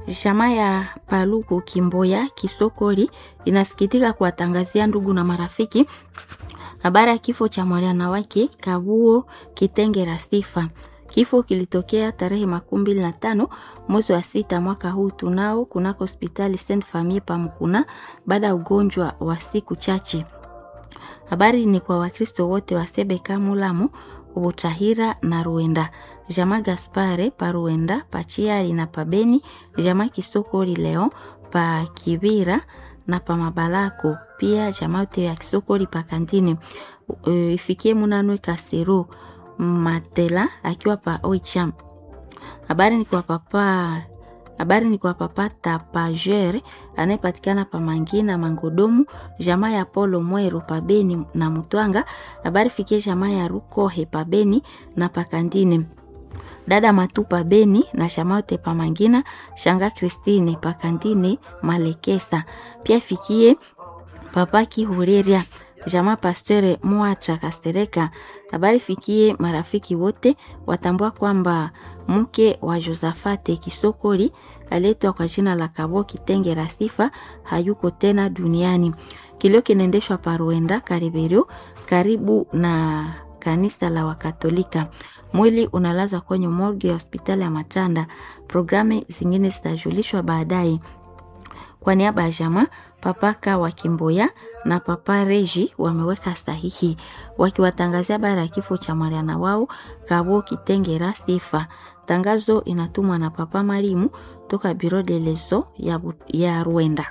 Jamaa ya Paluku Kimboya Kisokoli inasikitika kuwatangazia ndugu na marafiki habari ya kifo cha mwana wake Kabuo Kitengera Sifa. Kifo kilitokea tarehe makumi mbili na tano mwezi wa sita mwaka huu tunao kunako hospitali Saint Famille Pamukuna baada ya ugonjwa wa siku chache. Habari ni kwa Wakristo wote wa Sebeka, Mulamu, Butahira na Ruenda. Jama Gaspare pa Ruenda, pa Chiali na pa Beni, jama Kisokoli leo pa Kibira na pa Mabalako, pia jama yote ya Kisokoli pa Kantini. Uh, ifikie Munanwe Kasero Matela akiwa pa Oicham. Habari ni kwa papa habari ni kwa papa Tapajer anayepatikana pa Mangina Mangodomu, jamaa ya Polo Mwero pa Beni na Mutwanga. Habari fikie jamaa ya Rukohe pa Beni na Pakandini, dada Matupa Beni na jamaa yote pa Mangina, shanga Kristine pa Kandini Malekesa. Pia fikie papa Kihureria jamaa Pasteur Mwacha Kastereka. Habari fikie marafiki wote watambua kwamba mke wa Josafate Kisokoli aletwa kwa jina la Kabo Kitengera Sifa hayuko tena duniani. Kilio kinaendeshwa Paruenda Kariberio, karibu na kanisa la Wakatolika. Mwili unalazwa kwenye morgue ya hospitali ya Matanda. Programu zingine zitajulishwa baadaye. Kwa niaba ya jamaa papaka wa Kimboya na papa Reji wameweka sahihi wakiwatangazia habari ya kifo cha Mariana wao Kabo Kitengera Sifa. Tangazo inatumwa na papa Marimu toka Biro de Leso ya, ya Rwanda.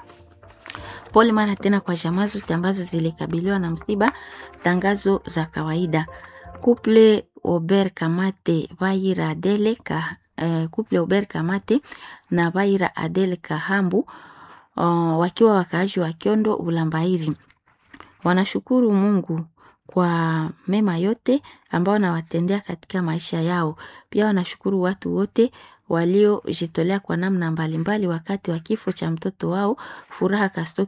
Pole mara tena kwa jamaa zote ambazo zilikabiliwa na msiba. Tangazo za kawaida. Couple Ober Kamate Vaira Adele ka, uh, Couple Ober Kamate na Vaira Adele Kahambu uh, wakiwa wakaaji wa Kiondo Ulambairi wanashukuru Mungu kwa mema yote ambao wanawatendea katika maisha yao. Pia wanashukuru watu wote waliojitolea kwa namna mbalimbali wakati wa kifo cha mtoto wao Furaha Kasto